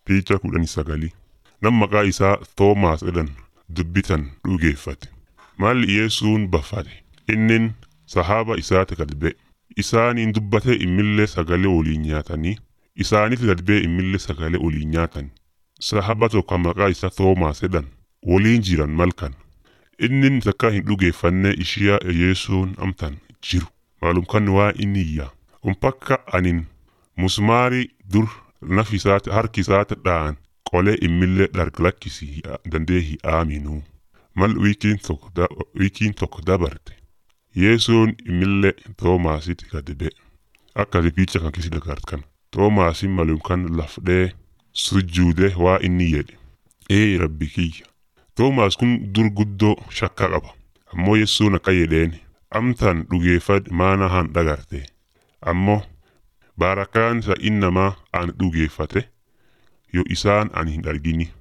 Picha kudhanii sagalii nam maqaa isaa Toomaas jedhan dubbitan dhugeeffate. Maalli Yesuun baffate innin sahaaba isaati gad ba'e. Isaaniin dubbate immillee sagalee waliin nyaatanii isaaniif gad ba'e immillee sagalee waliin nyaatan. Sahaba tokko maqaa isaa Toomaas jedhan waliin jiran malkan. Innin takka hin dhugeeffanne ishiyaa Yesuun amtan jiru. Maalum kan waa inni iyyaa. Umpakka anin musmaarii dur naf isaati harki isaati dha'an qolee immillee dhargalakkisi dandee hin aaminuu. Mal wiikiin tokko da, wiikiin tokko dabarte. Yesuun immillee Toomaasitti gad ba'e. Akka ripicha kan kisi dagartan. Toomaasin malum kan lafdhee sujjuude waa inni jedhe. Ee rabbi kiyya. Toomaas kun dur guddoo shakka qaba. Ammoo Yesuun akka jedheen amtan dhugeeffad maana han dhagarte. Ammoo baarakaan isa innamaa an dhugeeffate yoo isaan an hin argini